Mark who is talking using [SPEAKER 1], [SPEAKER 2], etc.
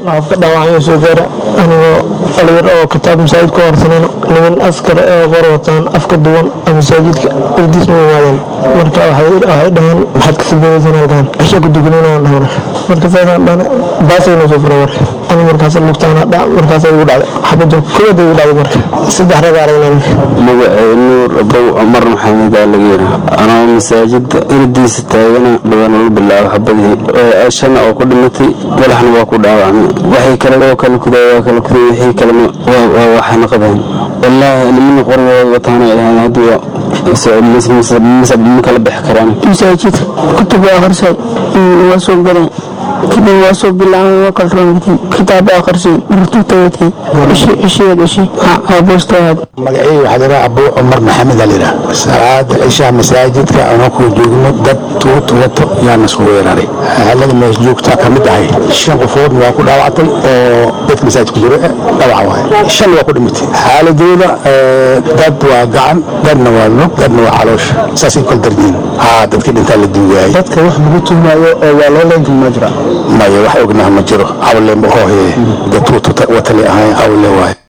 [SPEAKER 1] afka dhaawacyo soo gaara anigoo dhalinyar oo kitaab masaajid ku horsanayno niman askar ee qor wataan afka duwan masaajidka irdiis ma imaadeen marka waxay dhaheen maxaad ka sameynaysan halkan cisha ku dukanayna dhahna marka saasaan dhahne baasayna soo fura marka ani markaas lugtaana dhac markaas igu dhacday xabadda kooda igu dhacday marka saddex rag aragnaan
[SPEAKER 2] magacay nuur abow cumar maxamed aa laga yiri anoo masaajida irdiisa taagana dhawaan ula bilaabo xabadihii shana oo ku dhimatay madaxna waa ku dhaawacmay waxay kale oo kala kuday waa kala kuday wixii kalena waa waxayna qabeen wallaahi nimana qorigooda wataana ahayn haddii ma kala bixi karaan
[SPEAKER 3] masaajid kutub akhrisay waa soo galeen kadib waa soo bilaabay waa kala roongatay kitaab akhrisay martuu tagatay ishiya dhashay boostaad
[SPEAKER 4] magacii waxaa liraa abuu cumar maxamed aa liraa salaada cishaa masaajidka anoo ku joogno dad tuut wato yaana soo weeraray halada mees joogtaa ka mid ahay shan qofoodna waa ku dhaawactay oo dadka masaajidka jiro dhawaca waay shan waa ku dhimatay xaaladooda dad waa gacan dadna waa lug dadna waa caloosha saasay kala dardiin haa dadkii dhintaa la duugaayay
[SPEAKER 5] dadka wax lagu tuhmaayo oo waa loo leenka ma jira
[SPEAKER 4] maya wax ognaha ma jiro awle ma hoohe dad tuut watali ahayn awle waay